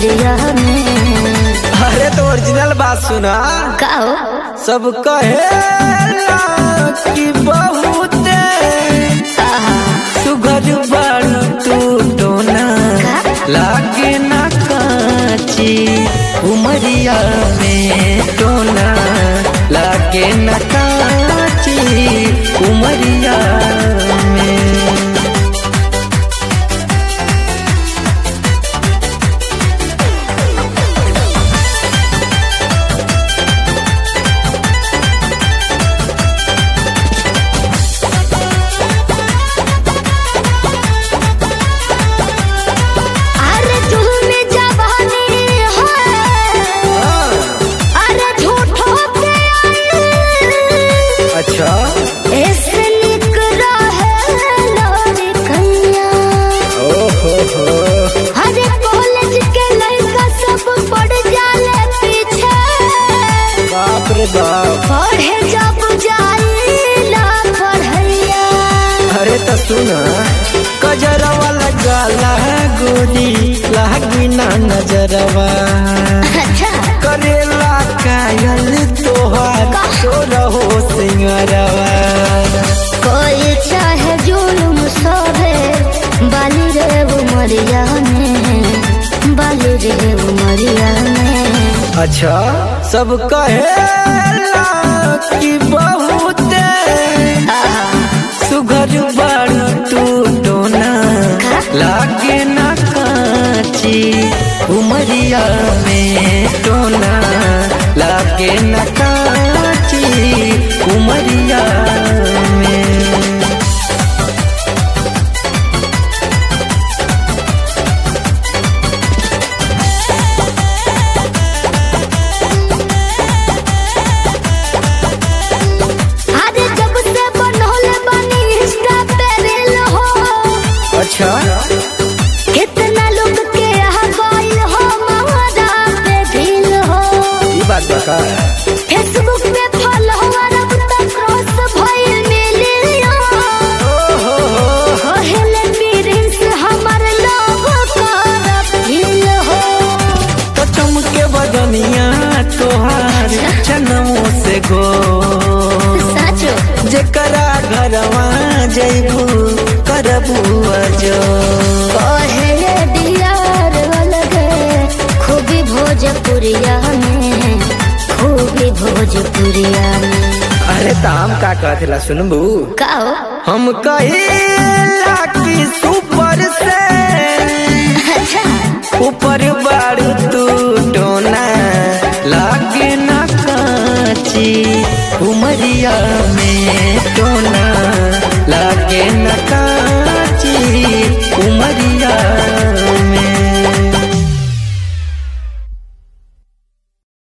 उमरिया में अरे तो ओरिजिनल बात सुना का हो सब कहेला कि बहुते आहा, सुघर बारू तू टोना लागे ना काची उमरिया में टोना लागे ना काची उमरिया में अरे झूमे जवानी है अरे झूठो पे आई अच्छा ऐसे निक रहे लोरी कन्या ओहो हो अरे कॉलेज के लड़का सब पड़ जाले पीछे बाप रे बाप पढ़े जब जाइला पढ़ैया अरे तो सुना कजरवा लगाला गोरी लागी ना नजरवा अच्छा करेला कायल तोहार तो रहो सिंगरवा कोई चाहे जुलुम सोहे बाली रे उमरिया में बाली रे उमरिया में अच्छा सब कहेला कि बहुते सुघर बारू तू टोना लागे ना काची उमरिया में टोना लागे ना काची उमरिया में अरे जब से बनोले बनी इंस्टा पे रील हो अच्छा कितना लोग के यहाँ गइल हो महारा पे दिल हो ये बात बता फेसबुक पे फॉलोवर अब तक क्रॉस भइल मिलियन ओहो हो कहले प्रिंस हमर लोग करब दिल हो तो चमके बदनिया तोहार जनमों से गो साचो जेकरा घरवा जैबू करबू अजो कहले दियार अलगे खूबी भोजपुरिया में खूबी भोजपुरिया में अरे ताम का कहला सुनबू का हो हम कहेला कि सुपर से अच्छा ऊपर बारू तू टोना लागे ना काची उमरिया में टोना लागे ना काची उमरिया